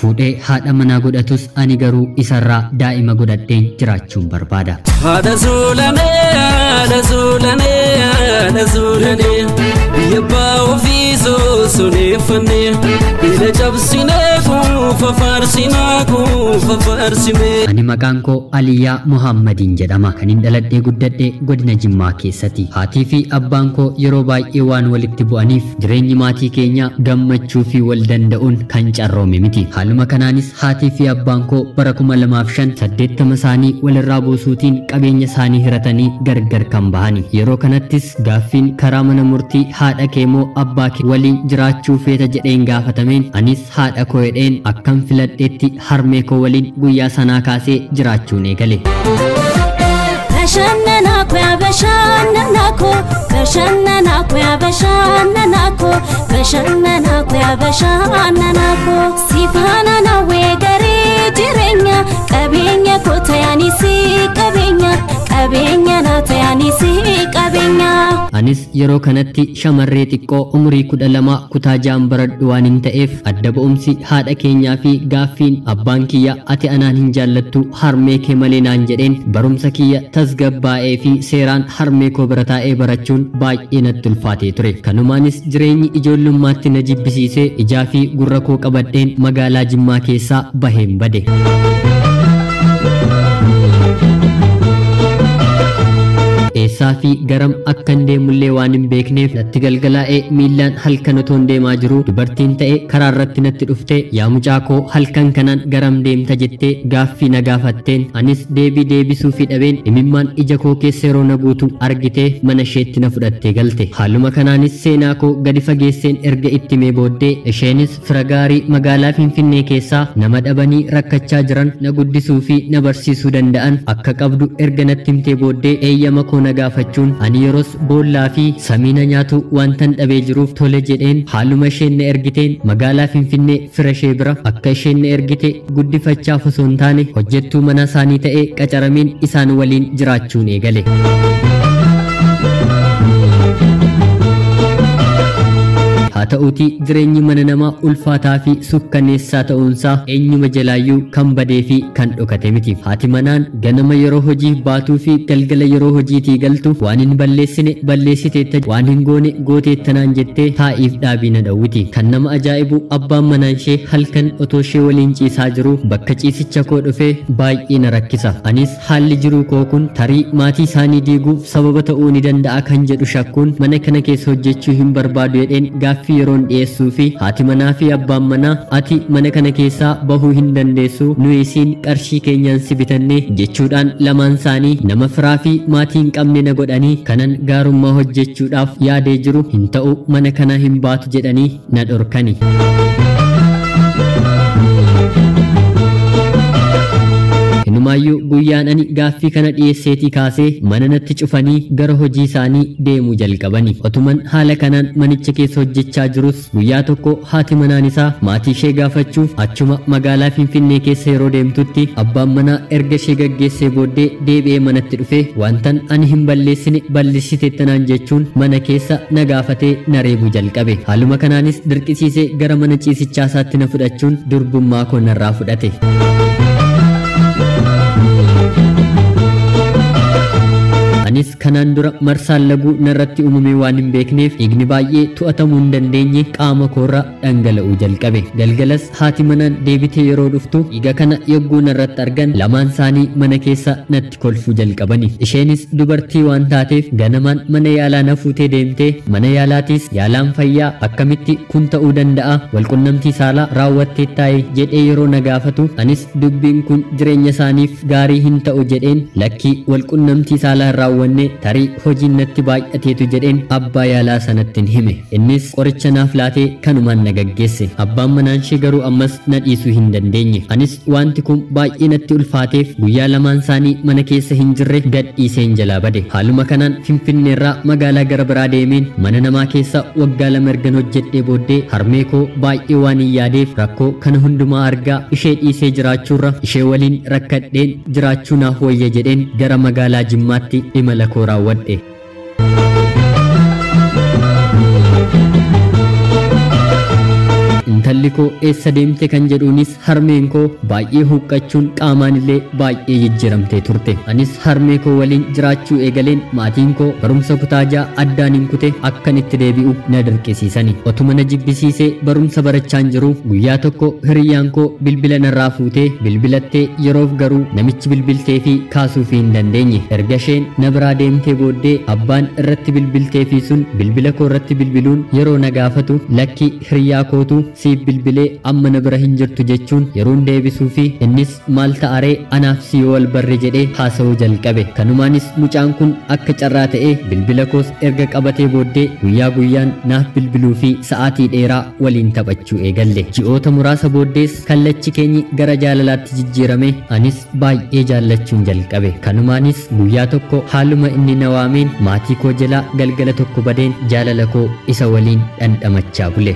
fuudhee haadha manaa godhatus ani garuu isarraa daa'ima godhadheen jiraachuun barbaada. Haadha zuulanee, haadha zuulanee, haadha zuulanee, biyya abbaa ofii soosoneeffannee, biyya cabsinee kuufa faarsinaa kuufa faarsinee. Ani maqaan koo Aliyyaa Muhammadiin jedhama. Kan hin dhaladhee guddadhee godina Jimmaa keessatti. Haatii fi abbaan koo yeroo baay'ee waan walitti bu'aniif jireenyi maatii keenya gammachuu fi wal danda'uun kan carroome miti. Haaluma kanaanis haatii fi abbaan koo bara kuma lamaaf shan saddeettama isaanii walirraa buusuutiin qabeenya isaanii hiratanii gargar kan bahani. Yeroo kanattis gaaffiin karaa mana murtii haadha kee moo abbaa kee waliin jiraachuu feeta jedheen gaafatameen anis haadha koo jedheen akkan filadheetti harmee koo waliin guyyaa sanaa kaasee jiraachuun eegale. Bashannanaa koo yaa bashannanaa koo bashannanaa koo yaa bashannanaa koo bashannanaa koo yaa bashannanaa koo si faana nawwee garee jireenya qabeenya koo ta'anii si qabeenya qabeenya naa ta'anii si qabeenya. Anis yeroo kanatti shamarree xiqqoo umurii kudha lama kutaa ja'an baradhu waan hin ta'eef adda ba'umsi haadha keenyaa fi gaaffiin abbaan kiyya ati anaan hin jaallattu harmee kee malee naan jedheen barumsa kiyya tasgabbaa'ee fi seeraan harmee koo bira taa'ee barachuun baay'ee natti ulfaatee ture. Kanumaanis jireenyi ijoollummaatti na jibbisiisee ijaa fi gurra koo qabadheen magaalaa Jimmaa keessaa baheen bade. eessaa fi garam akka hin deemullee waan hin beekneef natti galgalaa'ee miillaan halkan otoo hin deemaa jiru dubartiin ta'e karaa irratti natti dhufte yaa mucaa koo halkan kanaan garam deemta jettee gaaffii na gaafatteen anis deebii deebisuu fi dhabeen imimmaan ija koo keessa yeroo na guutu argitee mana isheetti na fudhattee galte haaluma kanaanis seenaa koo gadi fageesseen erga itti mee booddee isheenis fira gaarii magaalaa finfinnee keessaa nama dhabanii rakkachaa jiran na guddisuu fi na barsiisuu danda'an akka qabdu erga natti himtee booddee eeyyama koo na gaafachuun ani yeroos boollaa fi samiina nyaatu wantan dhabee jiruuf tole jedheen haaluma isheen na ergiteen magaalaa finfinnee fira ishee bira akka isheen na ergite guddifachaaf osoo hin taane hojjettuu mana isaanii ta'ee qacarameen isaan waliin jiraachuun eegale. haa ta'uutii jireenyi mana namaa ulfaataa fi sukkanneessaa ta'uunsaa eenyuma jalaayyuu kan badee fi kan dhokate miti haati manaan ganama yeroo hojiif baatuu fi galgala yeroo hojiitii galtu waan hin balleessine balleessiteetta waan hin goone gooteettanaan jettee taa'iif dhaabii na dhawwiti kan nama ajaa'ibu abbaan manaan ishee halkan otoo ishee waliin ciisaa jiru bakka ciisicha koo dhufee baay'ee na rakkisa anis haalli jiruu koo kun tarii maatii isaanii diiguuf sababa ta'uu ni danda'a kan jedhu shakkuun mana kana keessa hojjechuu hin barbaadu jedheen gaaffii yeroon dhiyeessuu fi haati manaa fi abbaan manaa ati mana kana keessaa bahuu hin dandeessu nu isiin qarshii keenyaan si bitanne jechuudhaan lamaan isaanii nama firaa fi maatii hin qabne na godhanii kanan gaarummaa hojjechuudhaaf yaadee jiru hin ta'u mana kana hin baatu jedhanii na dhorkani. Inumaayyuu guyyaan ani gaaffii kana dhiyeesseetii kaasee mana natti cufanii gara hojii isaanii deemuu jalqabani. Otuman haala kanaan manicha keessa hojjechaa jirus guyyaa tokko haati manaan isaa maatii ishee gaafachuuf achuma magaalaa Finfinnee keessa yeroo deemtutti abbaan manaa erga ishee gaggeessee booddee deebi'ee manatti dhufe wantan ani hin balleessine balleessiteettanaan jechuun mana keessa na gaafatee na reebuu jalqabe. Haaluma kanaanis dirqisiisee gara mana ciisichaa isaatti na fudhachuun durbummaa koo narraa fudhate. anis kanaan dura marsaan laguu narratti uumame waan hin beekneef dhiigni baay'ee to'atamuu hin dandeenye qaama koorra dhangala'uu jalqabe galgalas haati manaan deebitee yeroo dhuftu dhiiga kana yogguu narratti argan lamaan isaanii mana keessa natti kolfuu jalqabani isheenis dubartii waan taateef ganamaan mana yaalaa na fuutee deemtee mana yaalaatiis yaalaan fayyaa akkamitti kun ta'uu danda'a walqunnamtii saalaa raawwattee taa'e jedhee yeroo na gaafatu anis dubbiin kun jireenya isaaniif gaarii hin ta'u jedheen lakkii walqunnamtii saalaa hin raawwanne tarii hojiin natti baay'ateetu jedheen abbaa yaalaa sanattiin hime innis qoricha naaf laatee kanumaan na gaggeesse abbaan manaan ishee garuu ammas na dhiisuu hin dandeenye anis wanti kun baay'ee natti ulfaateef guyyaa lamaan isaanii mana keessa hin jirre gad dhiiseen jalaa bade haaluma kanaan finfinneerraa magaalaa gara biraa deemeen mana namaa keessa waggaa lama ergan hojjedhee booddee harmee koo baay'ee waan hin yaadeef rakkoo kana hundumaa argaa ishee dhiisee jiraachuurra ishee waliin rakkadheen jiraachuu naaf wayya jedheen gara magaalaa jimmaatti imala koo raawwadhe. intalli koo eessa deemte kan jedhuunis harmeen koo baay'ee huqqachuun qaamaan illee baay'ee jijjiiramtee turte anis harmee koo waliin jiraachuu eegaleen maatiin koo barumsa kutaa ja'a addaan hin kute akkan itti deebi'u na dirqisiisani otuma na jibbisiisee barumsa barachaan jiru guyyaa tokko hiriyyaan koo bilbila narraa fuutee bilbilattee yeroof garuu namichi bilbiltee fi kaasuufii hin dandeenye erga isheen na biraa deemtee booddee abbaan irratti bilbiltee fi sun bilbila koo irratti bilbiluun yeroo na gaafatu lakki hiriyyaa kootu siif bilbilee amma na bira hin jirtu jechuun yeroon deebisuu fi innis maal ta'aree anaaf si wal barre jedhee haasa'uu jalqabe kanumaanis mucaan kun akka carraa ta'ee bilbila koos erga qabatee booddee guyyaa guyyaan naaf bilbiluu fi sa'aatii dheeraa waliin taphachuu eegalle ji'oota muraasa booddees kallachi keenyi gara jaalalaatti jijjiirame anis baay'ee jaallachuun jalqabe kanumaanis guyyaa tokko haaluma inni na waameen maatii koo jalaa galgala tokko badeen jaalala koo isa waliin dhandhamachaa bule.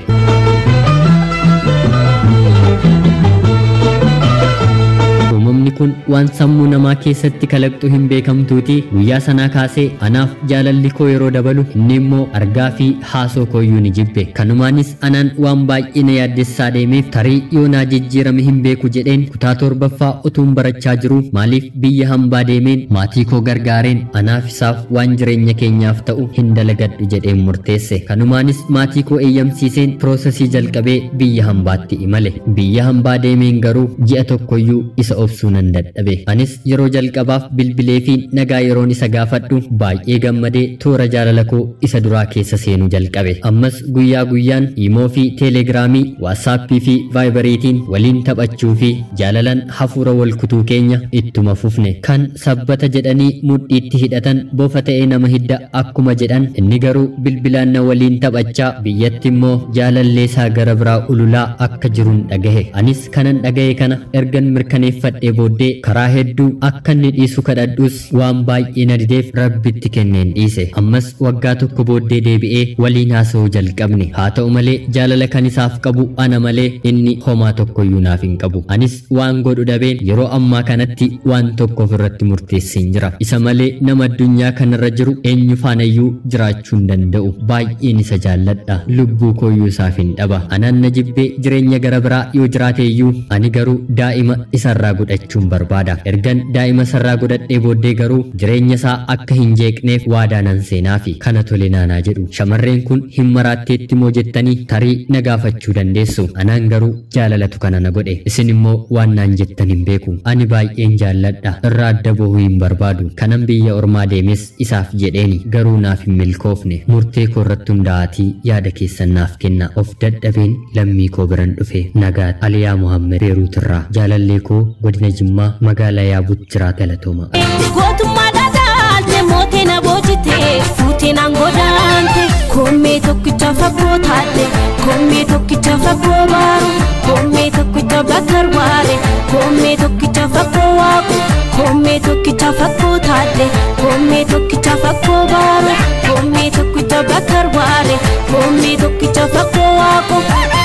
uumamni kun waan sammuu namaa keessatti kalaqxu hin beekamtuuti guyyaa sanaa kaasee anaaf jaalalli koo yeroo dabalu inni immoo argaa fi haasoo kooyyuu ni jibbe kanumaanis anaan waan baay'ee na yaaddessaa deemeef tarii yoo naa jijjiirame hin beeku jedheen kutaa torbaffaa utuun barachaa jiru maaliif biyya hambaa deemeen maatii koo gargaareen anaaf isaaf waan jireenya keenyaaf ta'u hin dalagadhu jedheen murteesse kanumaanis maatii koo eeyyamsiiseen piroosesii jalqabee biyya hambaatti imale biyya hambaa deemeen garuu ji'a tokkoyyuu isa obsuu nan dadhabe anis yeroo jalqabaaf bilbilee fi nagaa yeroon isa gaafadhu baay'ee gammadee toora jaalala koo isa duraa keessa seenuu jalqabe ammas guyyaa guyyaan imoo fi teelegiraamii waatsaappii fi vaayibariitiin waliin taphachuu fi jaalalan hafuura wal kutuu keenya ittuma fufne kan sabbata jedhanii mudhiitti hidhatan bofa ta'ee nama hidda akkuma jedhan inni garuu bilbilaan na waliin taphachaa biyyatti immoo jaalalleesaa gara biraa ululaa akka jiruun dhagahe anis kanan dhagahe kana ergan mirkaneeffadhee booddee karaa hedduu akka inni dhiisu kadhadhus waan baay'ee na dideef rabbitti kenneen dhiise ammas waggaa tokko booddee deebi'ee waliin haasa'uu jalqabne haa ta'u malee jaalala kan isaaf qabu ana malee inni homaa tokkoyyuu naaf hin qabu anis waan godhu dhabeen yeroo ammaa kanatti waan tokko ofirratti murteesseen jira isa malee nama addunyaa kanarra jiru eenyu faanayyuu jiraachuu hin danda'u baay'een isa jaalladha lubbuu kooyyuu isaaf hin dhaba anaan na jibbee jireenya gara biraa yoo jiraateeyyuu ani garuu daa'ima isarraa godhachuun barbaada ergan daa'ima isarraa godhadhee booddee garuu jireenya isaa akka hin jeeqneef waadaa nan seenaa fi kana tole naanaa jedhu shamarreen kun hin maraatteetti moo jettanii tarii na gaafachuu dandeessu anaan garuu jaalalatu kana na godhe isin immoo waan naan jettan hin beeku ani baay'een jaalladha irraa adda bahuu hin barbaadu kanan biyya ormaa deemes isaaf jedheeni garuu naaf hin milkoofne murtee koo irratti hundaa'atii yaada keessan naaf kenna of dadhabeen lammii koo biran dhufe nagaa aliyaa muhammed beeruutirraa jaalallee koo godina jimmaa magaalaa yaabuutti jiraa galatooma. Gootummaa dhagaalte mootii na boojite fuutii naan godaante koomee tokkicha fagoo taate koomee tokkicha fagoo baaru koomee tokkicha bakkar waare koomee tokkicha fagoo waaqu koomee tokkicha fagoo taate koomee tokkicha fagoo baaru koomee tokkicha bakkar waare koomee tokkicha fagoo waaqu.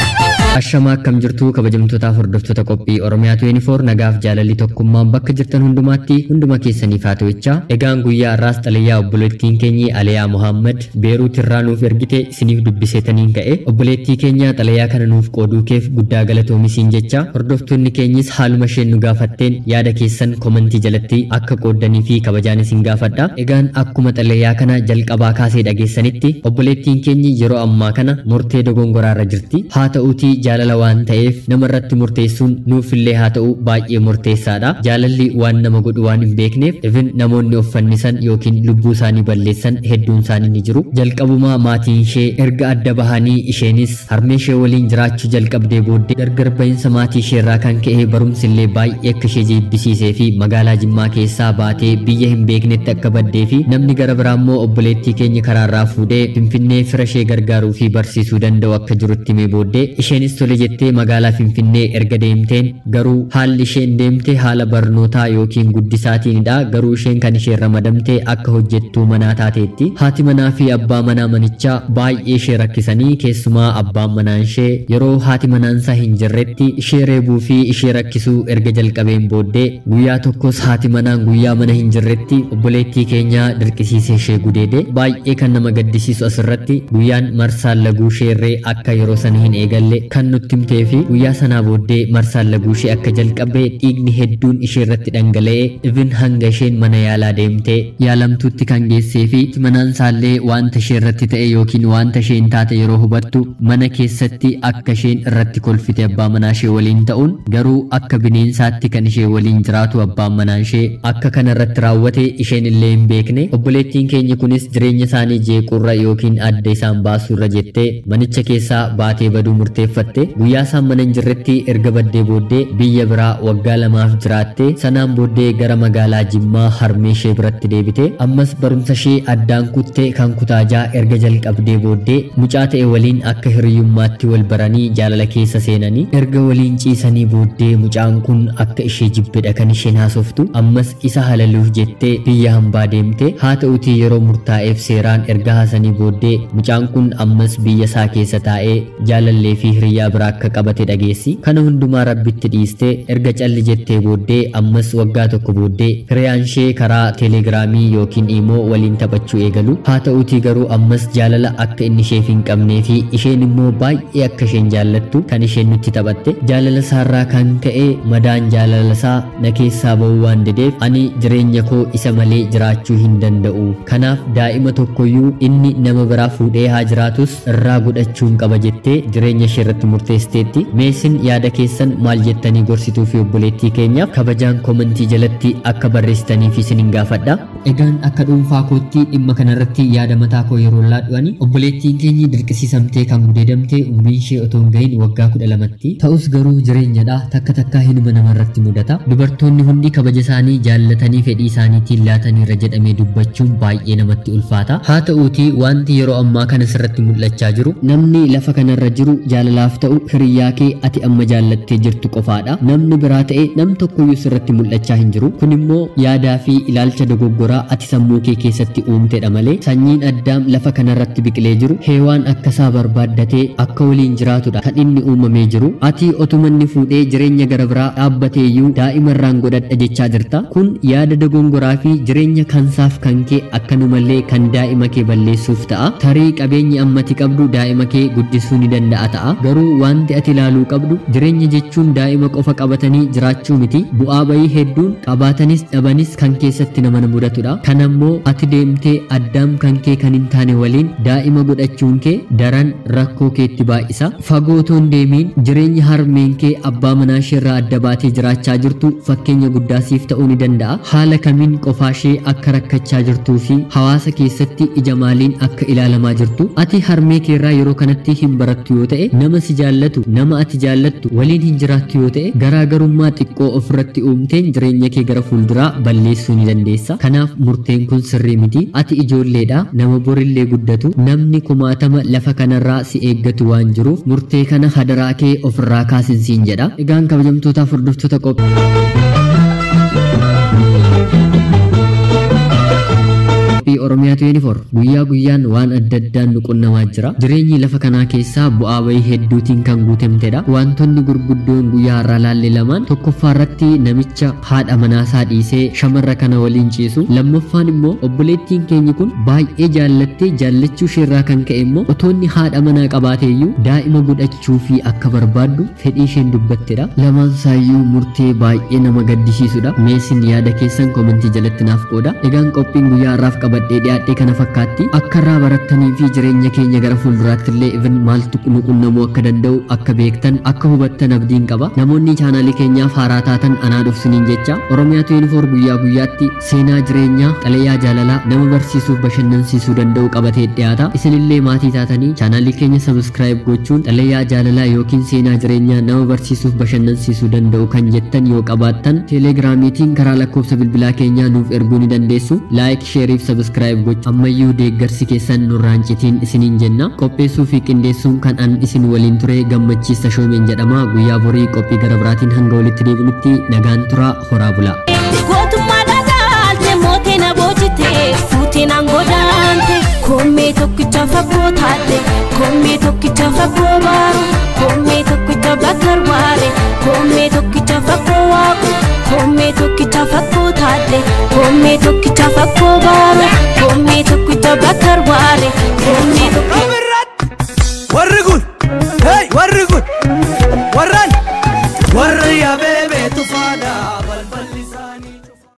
Ashamaa akkam jirtu kabajamtootaaf hordoftoota qophii Oromiyaa 24 nagaaf jaalalli tokkummaan bakka jirtan hundumaatti hunduma keessaniif haa ta'u. Egaan guyyaa har'aas xalayaa obboleettiin keenyi Aliyaa Muhammad Beeruut irraa nuuf ergite isiniif dubbiseetaniin ka'e obboleettii keenya xalayaa kana nuuf qooduu keef guddaa galatoomisiin jecha hordoftoonni keenyis haaluma isheen nu gaafatteen yaada keessan komentii jalatti akka qooddanii fi kabajaan isin gaafadha. Egaan akkuma xalayaa kana jalqabaa kaasee dhageessanitti obboleettiin keenyi yeroo ammaa kana murtee dogongoraarra jirti. Haa ta'uutii jaalala waan ta'eef nama irratti murteessuun nuufillee haa ta'u baay'ee murteessaadha. Jaalalli waan nama godhu waan hin beekneef even namoonni of fannisan yookiin lubbuu isaanii balleessan hedduun isaanii ni jiru. Jalqabumaa maatiin ishee erga adda bahanii isheenis harmee ishee waliin jiraachuu jalqabdee booddee gargar bahinsa maatii ishee irraa kan ka'e barumsi illee baay'ee akka ishee jibbisiisee fi magaalaa Jimmaa keessaa baatee biyya hin beeknetti akka baddee fi namni gara biraa immoo obboleettii keenya karaarraa fuudhee Finfinnee fira ishee gargaaruu fi barsiisuu danda'u akka jirutti himee booddee isheenis tole jettee magaalaa Finfinnee erga deemteen garuu haalli isheen deemte haala barnootaa yookiin guddisaatiinidha garuu isheen kan isheen ramadamte akka hojjettuu manaa taateetti haati manaa fi abbaa manaa manichaa baay'ee ishee rakkisanii keessumaa abbaan manaa ishee yeroo haati manaansaa hin jirretti ishee reebuu fi ishee rakkisuu erga jalqabeen booddee guyyaa tokkos haati manaan guyyaa mana hin jirretti obboleettii keenya dirqisiisee ishee gudeede baay'ee kan nama gaddisiisu asirratti guyyaan marsaan laguu isheerree akka yeroo sana hin eegalle kan kan nutti himtee fi guyyaa sanaa booddee marsaan laguu ishee akka jalqabe dhiigni hedduun ishee irratti dhangala'ee ibin hanga isheen mana yaalaa deemtee yaalamtuutti kan geessee fi manaan isaallee wanta ishee irratti ta'e yookiin wanta isheen taate yeroo hubattu mana keessatti akka isheen irratti kolfite abbaa manaa ishee waliin ta'uun garuu akka bineensaatti kan ishee waliin jiraatu abbaan manaa ishee akka kana irratti raawwate isheen illee hin beekne obboleettiin keenya kunis jireenya isaanii jeequurra yookiin adda isaan baasuurra jettee manicha keessaa baatee baduu murteeffatte guyyaa isaan mana hin jirretti erga baddee booddee biyya biraa waggaa lamaaf jiraatte sanaan booddee gara magaalaa Jimmaa harmee ishee biratti deebite ammas barumsa ishee addaan kutte kan kutaajaa erga jalqabdee booddee mucaa ta'e waliin akka hiriyyummaatti wal baranii jaalala keessa seenanii erga waliin ciisanii booddee mucaan kun akka ishee jibbedha kan isheen haasoftu ammas isa halaluuf jettee biyya hambaa deemte haa ta'utii yeroo murtaa'eef seeraan erga haasanii booddee mucaan kun ammas biyya isaa keessa taa'ee jaalallee fi hiriyyaa biraa akka qabate dhageessi kana hundumaa rabbitti dhiiste erga calli jettee booddee ammas waggaa tokko booddee hiriyaan ishee karaa teelegiraamii yookiin immoo waliin taphachuu eegalu haa ta'utii garuu ammas jaalala akka inni isheef hin qabnee fi isheen immoo baay'ee akka isheen jaallattu kan isheen nutti taphatte jaalala isaarraa kan ka'e madaan jaalala isaa na keessaa ba'uu waan dideef ani jireenya koo isa malee jiraachuu hin danda'u kanaaf daa'ima tokkoyyuu inni nama biraa fuudhee haa jiraatus irraa godhachuun qaba jettee jireenya ishee irratti murteessiteetti meesin yaada keessan maal jettanii gorsituu fi obboleettii keenyaaf kabajaan komentii jalatti akka barreessitaniif isin hin gaafadha egaan akka dhuunfaa kootti dhimma kanarratti yaada mataa koo yeroo laadhu'ani obboleettiin keenyi dirqisiisamtee kan gudeedamte umriin ishee otoo hin gahin waggaa kudha lamatti ta'us garuu jireenyadha takka takkaa hinuma namarratti mudata dubartoonni hundi kabaja isaanii jaallatanii fedhii isaaniitiin laataniirra jedhamee dubbachuun baay'ee namatti ulfaata haa ta'uutii wanti yeroo ammaa kana sirratti mul'achaa jiru namni lafa kanarra jiru jaalalaaf ta'u hiriyyaa kee ati amma jaallattee jirtu qofaadha namni biraa ta'e nam tokkoyyuu sirratti mul'achaa hin jiru kun immoo yaadaa fi ilaalcha dogoggoraa ati sammuu kee keessatti uumtedha malee sanyiin addaam lafa kanarratti biqilee jiru heewaan akka isaa barbaaddatee akka waliin jiraatudha kan inni uumamee jiru ati otumanni fuudhee jireenya gara biraa dhaabbateeyyuu daa'ima irraan godhadha jechaa jirta kun yaada dogongoraa fi jireenya kansaaf kan kee akkanumallee kan daa'ima kee balleessuuf ta'a tarii qabeenyi ammati qabdu daa'ima kee guddisuu ni danda'a ta'a garuu wanti ati ilaaluu qabdu jireenya jechuun daa'ima qofa qabatanii jiraachuu miti bu'aa bayii hedduun qabaatanis dhabanis kan keessatti nama mudatudha kan ammoo ati deemtee addaam kan kee kan hin taane waliin daa'ima godhachuun kee daran rakkoo keetti baay'isa fagootoon deemiin jireenya harmeen kee abbaa manaa isheerraa adda baatee jiraachaa jirtu fakkeenya guddaa siif ta'uu ni danda'a haala kamiin qofaa ishee akka rakkachaa jirtuu fi hawaasa keessatti ija maaliin akka ilaalamaa jirtu ati harmee keerraa yeroo kanatti hin barattu yoo ta'e nama si jaallatu nama ati jaallattu waliin hin jiraattu yoo ta'e garaagarummaa xiqqoo ofirratti uumteen jireenya kee gara fuulduraa balleessuu ni dandeessa kanaaf murteen kun sirrii miti ati ijoolleedha nama borillee guddatu namni kumaatama lafa kanarraa si eeggatu waan jiruuf murtee kana hadaraa kee ofirraa kaasinsiin jedha egaan kabajamtootaaf hordoftoota qophii qophii oromiyaa 24 guyyaa guyyaan waan adda addaan nu qunnamaa jira jireenyi lafa kanaa keessaa bu'aa bayii hedduutiin kan guutamtedha wantoonni gurguddoon guyyaa har'aa laalle lamaan tokkoffaa irratti namicha haadha manaasaa dhiisee shamarra kana waliin ciisu lammaffaan immoo obboleettiin keenya kun baay'ee jaallattee jaallachuu isheerraa kan ka'e immoo otoonni haadha manaa qabaateeyyuu daa'ima godhachuu fi akka barbaaddu fedhii isheen dubbattedha lamaan isaayyuu murtee baay'ee nama gaddisiisudha meesin yaada keessan komentii jalatti naaf qooda egaan qophiin guyyaa har'aaf qabadhee dhiyaadhee kana fakkaatti akka irraa barattanii fi jireenya keenya gara fuulduraatti illee even maaltu nu qunnamuu akka danda'u akka beektan akka hubattan abdiin qaba namoonni chaanaalii keenyaaf haaraa taatan anaa dhufsiniin jecha oromiyaa 24 guyyaa guyyaatti seenaa jireenyaa xalayaa jaalalaa nama barsiisuuf bashannansiisuu danda'u qabatee dhiyaata isinillee maatii taatanii chaanaalii keenya sabiskiraayib gochuun xalayaa jaalalaa yookiin seenaa jireenyaa nama barsiisuuf bashannansiisuu danda'u kan jettan yoo qabaattan teelegiraamiitiin karaa lakkoofsa bilbilaa keenyaa nuuf erguu ni dandeessu laayik sheeriif sabiskiraayib gochuun ammayyuu deeggarsi keessan nurraan citiin isiniin jenna qopheessuu fi qindeessuun kan an isin waliin ture gammachiista shoomeen jedhama guyyaa borii qophii gara biraatiin hanga walitti deebinutti nagaan turaa horaa bulaa. Gootummaa dhagaalte mootii na boojite fuutii naan godaante koomee tokkicha fakkoo taate koomee tokkicha fakkoo baaru koomee tokkicha bakkar waare koomee tokkicha fakkoo waaqu koomee tokkicha fakkoo taate koomee tokkicha fakkoo baaru koomee tokkicha bakkar waare koomee tokkicha. warri kun hey warri kun cufaadha balballi isaanii.